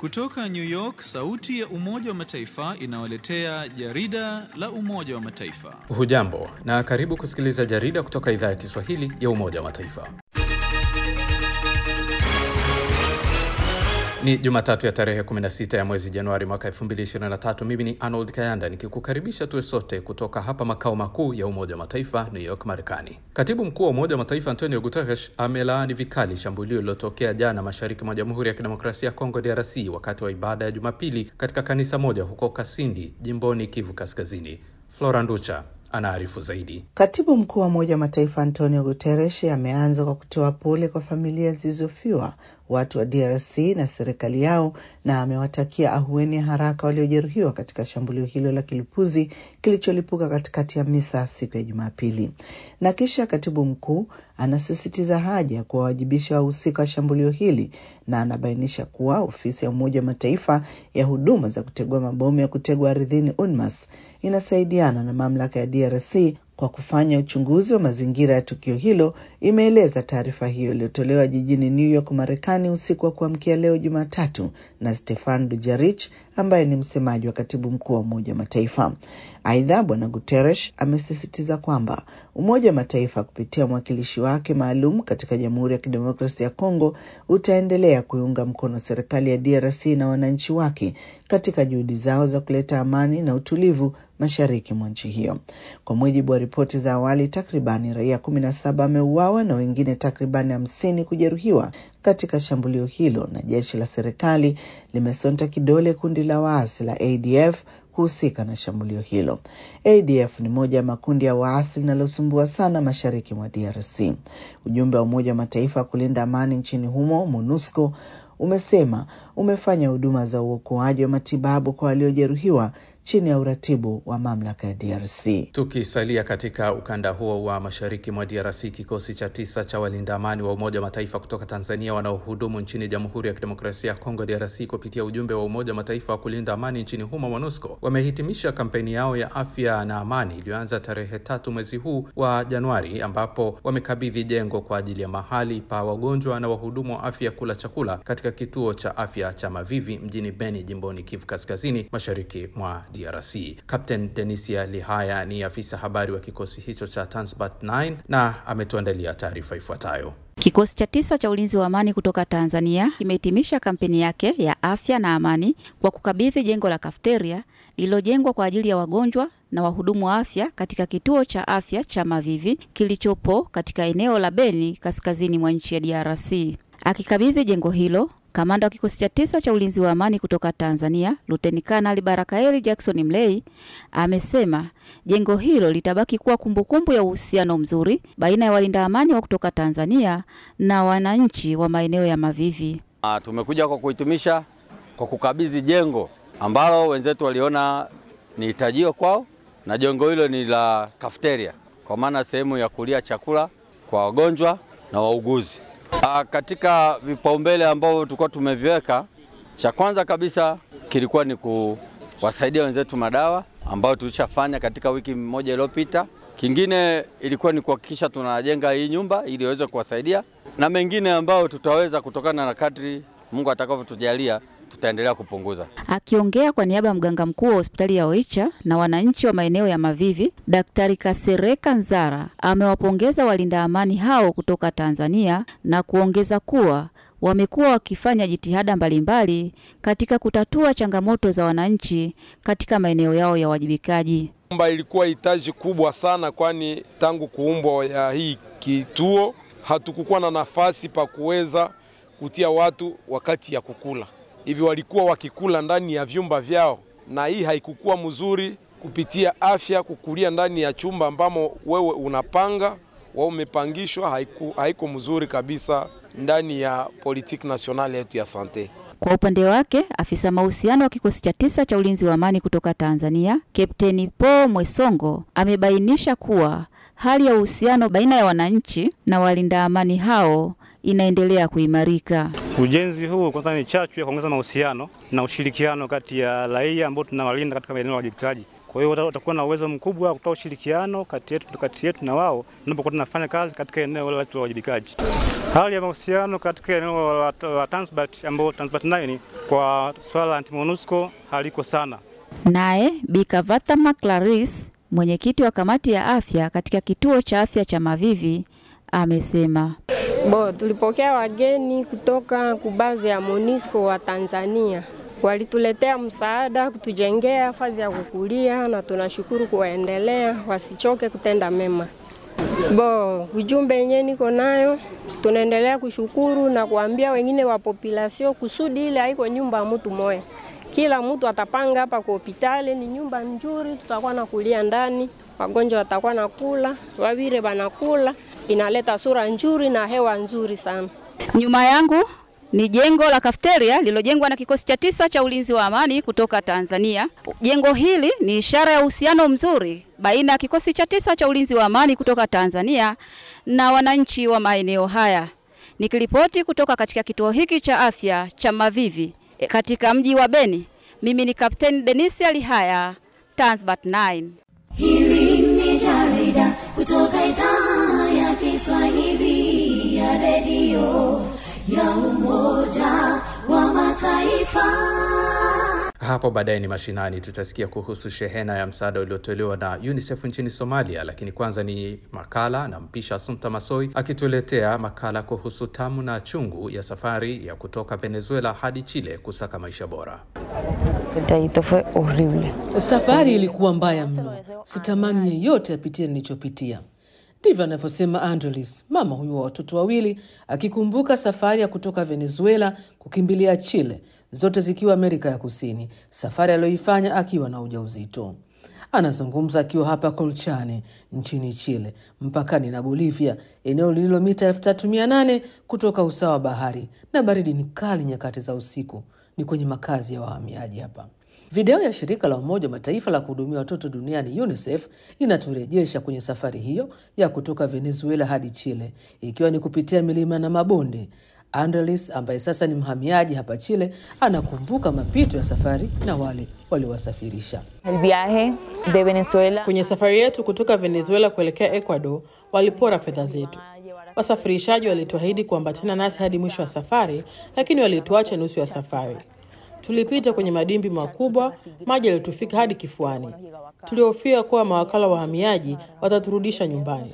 Kutoka New York, sauti ya Umoja wa Mataifa inawaletea jarida la Umoja wa Mataifa. Hujambo na karibu kusikiliza jarida kutoka idhaa ya Kiswahili ya Umoja wa Mataifa. Ni Jumatatu ya tarehe 16 ya mwezi Januari mwaka 2023. Mimi ni Arnold Kayanda nikikukaribisha tuwe sote kutoka hapa makao makuu ya Umoja wa Mataifa, New York, Marekani. Katibu mkuu wa Umoja wa Mataifa Antonio Guterres amelaani vikali shambulio lililotokea jana mashariki mwa Jamhuri ya Kidemokrasia ya Kongo, DRC, wakati wa ibada ya Jumapili katika kanisa moja huko Kasindi, jimboni Kivu Kaskazini. Flora Nducha anaarifu zaidi. Katibu mkuu wa Umoja wa Mataifa Antonio Guterres ameanza kwa kutoa pole kwa familia zilizofiwa watu wa DRC na serikali yao, na amewatakia ahueni ya haraka waliojeruhiwa katika shambulio hilo la kilipuzi kilicholipuka katikati ya misa siku ya Jumapili. Na kisha katibu mkuu anasisitiza haja ya kuwawajibisha wahusika wa shambulio hili, na anabainisha kuwa ofisi ya Umoja wa Mataifa ya huduma za kutegua mabomu ya kutegwa ardhini UNMAS inasaidiana na mamlaka ya DRC kwa kufanya uchunguzi wa mazingira ya tukio hilo, imeeleza taarifa hiyo iliyotolewa jijini New York, Marekani, usiku wa kuamkia leo Jumatatu na Stefan Dujarric ambaye ni msemaji wa katibu mkuu wa Umoja wa Mataifa. Aidha, Bwana Guterres amesisitiza kwamba Umoja wa Mataifa kupitia mwakilishi wake maalum katika Jamhuri ya Kidemokrasia ya Kongo utaendelea kuiunga mkono serikali ya DRC na wananchi wake katika juhudi zao za kuleta amani na utulivu mashariki mwa nchi hiyo. Kwa mujibu wa ripoti za awali, takribani raia kumi na saba wameuawa na wengine takribani hamsini kujeruhiwa katika shambulio hilo, na jeshi la serikali limesonta kidole kundi la waasi la ADF kuhusika na shambulio hilo. ADF ni moja ya makundi ya waasi linalosumbua sana mashariki mwa DRC. Ujumbe wa Umoja wa Mataifa wa kulinda amani nchini humo MONUSCO umesema umefanya huduma za uokoaji wa matibabu kwa waliojeruhiwa chini ya uratibu wa mamlaka ya DRC. Tukisalia katika ukanda huo wa mashariki mwa DRC, kikosi cha tisa cha walinda amani wa Umoja wa Mataifa kutoka Tanzania wanaohudumu nchini Jamhuri ya Kidemokrasia ya Kongo DRC kupitia ujumbe wa Umoja wa Mataifa wa kulinda amani nchini humo MONUSCO wamehitimisha kampeni yao ya afya na amani iliyoanza tarehe tatu mwezi huu wa Januari, ambapo wamekabidhi jengo kwa ajili ya mahali pa wagonjwa na wahudumu wa afya kula chakula katika kituo cha afya cha Mavivi mjini Beni, jimboni Kivu Kaskazini, mashariki mwa DRC. Captain Denisia Lihaya ni afisa habari wa kikosi hicho cha Transbat 9 na ametuandalia taarifa ifuatayo. Kikosi cha tisa cha ulinzi wa amani kutoka Tanzania kimehitimisha kampeni yake ya afya na amani kwa kukabidhi jengo la kafeteria lililojengwa kwa ajili ya wagonjwa na wahudumu wa afya katika kituo cha afya cha Mavivi kilichopo katika eneo la Beni kaskazini mwa nchi ya DRC. Akikabidhi jengo hilo Kamanda wa kikosi cha tisa cha ulinzi wa amani kutoka Tanzania, Luteni Kanali Barakaeli Jackson Mlei amesema jengo hilo litabaki kuwa kumbukumbu ya uhusiano mzuri baina ya walinda amani wa kutoka Tanzania na wananchi wa maeneo ya Mavivi. Uh, tumekuja kwa kuhitimisha kwa kukabidhi jengo ambalo wenzetu waliona ni hitajio kwao, na jengo hilo ni la kafeteria, kwa maana sehemu ya kulia chakula kwa wagonjwa na wauguzi. Uh, katika vipaumbele ambavyo tulikuwa tumeviweka, cha kwanza kabisa kilikuwa ni kuwasaidia wenzetu madawa ambayo tulishafanya katika wiki moja iliyopita. Kingine ilikuwa ni kuhakikisha tunajenga hii nyumba ili iweze kuwasaidia na mengine ambayo tutaweza kutokana na kadri Mungu atakavyotujalia tutaendelea kupunguza. Akiongea kwa niaba ya mganga mkuu wa hospitali ya Oicha na wananchi wa maeneo ya Mavivi, Daktari Kasereka Nzara amewapongeza walinda amani hao kutoka Tanzania na kuongeza kuwa wamekuwa wakifanya jitihada mbalimbali katika kutatua changamoto za wananchi katika maeneo yao ya uwajibikaji. Mba ilikuwa hitaji kubwa sana, kwani tangu kuumbwa ya hii kituo hatukukuwa na nafasi pa kuweza kutia watu wakati ya kukula hivi walikuwa wakikula ndani ya vyumba vyao, na hii haikukuwa mzuri kupitia afya. Kukulia ndani ya chumba ambamo wewe unapanga wao umepangishwa, haiku, haiko mzuri kabisa ndani ya politiki nasionali yetu ya sante. Kwa upande wake afisa mahusiano wa kikosi cha tisa cha ulinzi wa amani kutoka Tanzania, Kapteni Paul Mwesongo amebainisha kuwa hali ya uhusiano baina ya wananchi na walinda amani hao inaendelea kuimarika. Ujenzi huu kwanza ni chachu ya kuongeza mahusiano na ushirikiano kati ya raia ambao tunawalinda katika maeneo ya wajibikaji Kwa hiyo watakuwa na uwezo mkubwa wa kutoa ushirikiano kati yetu kati yetu na wao tunapokuwa tunafanya kazi katika eneo la uwajibikaji. Hali ya mahusiano katika eneo la, la Tanzbat ambao Tanzbat 9 kwa swala la anti-MONUSCO haliko sana. Naye Bikavatama Clarice, mwenyekiti wa kamati ya afya katika kituo cha afya cha Mavivi, amesema Bo, tulipokea wageni kutoka kubazi ya MONUSCO wa Tanzania walituletea msaada kutujengea fazi ya kukulia, na tunashukuru kuwaendelea, wasichoke kutenda mema. Bo, ujumbe yenyewe niko nayo, tunaendelea kushukuru na kuambia wengine wa population kusudi ile haiko nyumba ya mtu moya, kila mtu atapanga hapa kwa hospitali, ni nyumba nzuri, tutakuwa na kulia ndani, wagonjwa watakuwa na kula, wavire banakula, inaleta sura nzuri na hewa nzuri sana. Nyuma yangu ni jengo la kafeteria lililojengwa na kikosi cha tisa cha ulinzi wa amani kutoka Tanzania. Jengo hili ni ishara ya uhusiano mzuri baina ya kikosi cha tisa cha ulinzi wa amani kutoka Tanzania na wananchi wa maeneo haya. Nikiripoti kutoka katika kituo hiki cha afya cha Mavivi katika mji wa Beni, mimi ni Kapteni Denisi Alihaya, Tanzbat 9. Hili ni jarida kutoka idhaa ya Kiswahili ya redio ya Umoja wa Mataifa. Hapo baadaye ni mashinani, tutasikia kuhusu shehena ya msaada uliotolewa na UNICEF nchini Somalia, lakini kwanza ni makala na mpisha Asumta Masoi akituletea makala kuhusu tamu na chungu ya safari ya kutoka Venezuela hadi Chile kusaka maisha bora. Safari ilikuwa mbaya mno, sitamani yeyote apitie nilichopitia. Ndivyo anavyosema Andrelis, mama huyu wa watoto wawili, akikumbuka safari ya kutoka Venezuela kukimbilia Chile, zote zikiwa Amerika ya Kusini, safari aliyoifanya akiwa na ujauzito. Anazungumza akiwa hapa Colchane nchini Chile, mpakani na Bolivia, eneo lililo mita 3800 kutoka usawa wa bahari, na baridi ni kali nyakati za usiku. Ni kwenye makazi ya wahamiaji hapa. Video ya shirika la Umoja wa Mataifa la kuhudumia watoto duniani UNICEF inaturejesha kwenye safari hiyo ya kutoka Venezuela hadi Chile, ikiwa ni kupitia milima na mabonde. Andrelis ambaye sasa ni mhamiaji hapa Chile anakumbuka mapito ya safari na wale waliowasafirisha. El viaje de Venezuela. Kwenye safari yetu kutoka Venezuela kuelekea Ecuador, walipora fedha zetu. Wasafirishaji walituahidi kuambatana nasi hadi mwisho wa safari, lakini walituacha nusu ya safari. Tulipita kwenye madimbi makubwa, maji yalitufika hadi kifuani. Tulihofia kuwa mawakala wa wahamiaji wataturudisha nyumbani.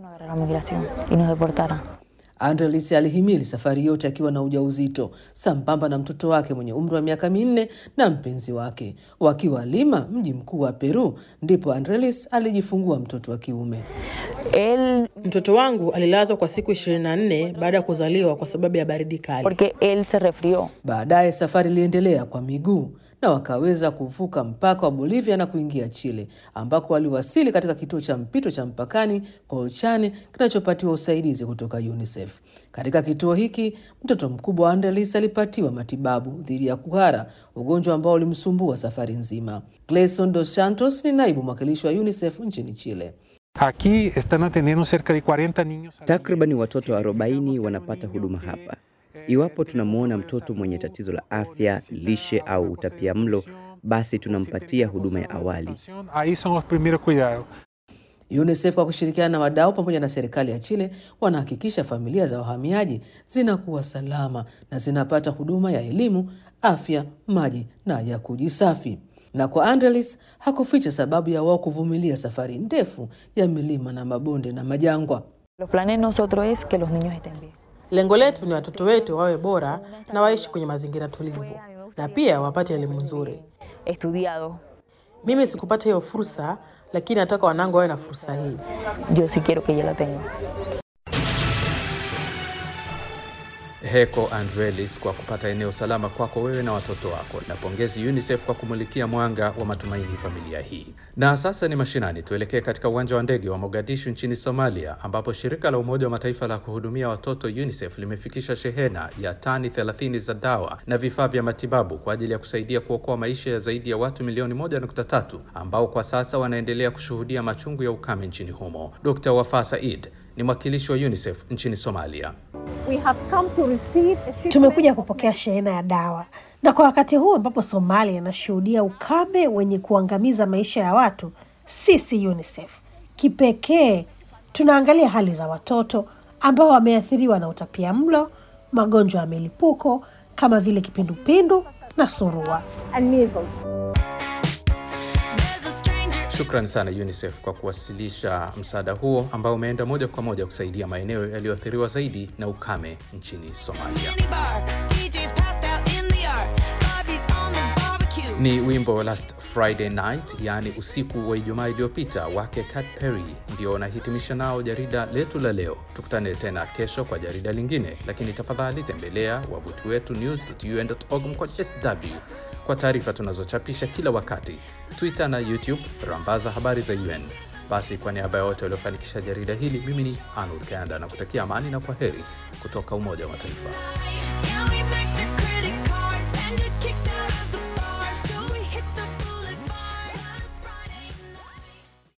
Andrelis alihimili safari yote akiwa na ujauzito sambamba na mtoto wake mwenye umri wa miaka minne na mpenzi wake. Wakiwa Lima, mji mkuu wa Peru, ndipo Andrelis alijifungua mtoto wa kiume. El... mtoto wangu alilazwa kwa siku 24 baada ya kuzaliwa kwa sababu ya baridi kali. Porque él se resfrió. Baadaye safari iliendelea kwa miguu na wakaweza kuvuka mpaka wa Bolivia na kuingia Chile, ambako waliwasili katika kituo cha mpito cha mpakani Colchane kinachopatiwa usaidizi kutoka UNICEF. Katika kituo hiki mtoto mkubwa wa Andrelis alipatiwa matibabu dhidi ya kuhara, ugonjwa ambao ulimsumbua safari nzima. Gleison dos Santos ni naibu mwakilishi wa UNICEF nchini Chile. Aquí están atendiendo cerca de 40 niños. Takriban watoto 40 wanapata huduma hapa. Iwapo tunamwona mtoto mwenye tatizo la afya, lishe au utapia mlo, basi tunampatia huduma ya awali. Ahí son los primeros cuidados. UNICEF kwa kushirikiana na wadau pamoja na serikali ya Chile wanahakikisha familia za wahamiaji zinakuwa salama na zinapata huduma ya elimu, afya, maji na ya kujisafi. Na kwa Andrelis hakuficha sababu ya wao kuvumilia safari ndefu ya milima na mabonde na majangwa. Los planes nosotros es que los niños estén bien. Lengo letu ni watoto wetu wawe bora na waishi kwenye mazingira tulivu na pia wapate elimu nzuri. Estudiado. Mimi sikupata hiyo fursa, lakini nataka wanangu wawe na fursa hii. Yo sí quiero que ella la tenga. Heko Andrelis kwa kupata eneo salama kwako wewe na watoto wako, na pongezi UNICEF kwa kumulikia mwanga wa matumaini familia hii. Na sasa ni mashinani, tuelekee katika uwanja wa ndege wa Mogadishu nchini Somalia, ambapo shirika la Umoja wa Mataifa la kuhudumia watoto UNICEF limefikisha shehena ya tani 30 za dawa na vifaa vya matibabu kwa ajili ya kusaidia kuokoa maisha ya zaidi ya watu milioni 1.3 ambao kwa sasa wanaendelea kushuhudia machungu ya ukame nchini humo. Dr. Wafa Said ni mwakilishi wa UNICEF nchini Somalia. Tumekuja kupokea shehena ya dawa, na kwa wakati huu ambapo Somalia inashuhudia ukame wenye kuangamiza maisha ya watu, sisi UNICEF kipekee tunaangalia hali za watoto ambao wameathiriwa na utapia mlo, magonjwa ya milipuko kama vile kipindupindu na surua. Shukrani sana UNICEF kwa kuwasilisha msaada huo ambao umeenda moja kwa moja kusaidia maeneo yaliyoathiriwa zaidi na ukame nchini Somalia. Ni wimbo Last Friday Night, yaani usiku wa Ijumaa iliyopita wake Kat Perry, ndio unahitimisha nao jarida letu la leo. Tukutane tena kesho kwa jarida lingine, lakini tafadhali tembelea wavuti wetu news.un.org mkwa sw kwa taarifa tunazochapisha kila wakati, Twitter na YouTube, rambaza habari za UN. Basi kwa niaba ya wote waliofanikisha jarida hili, mimi ni Anur Kanda na kutakia amani na kwa heri kutoka Umoja wa Mataifa.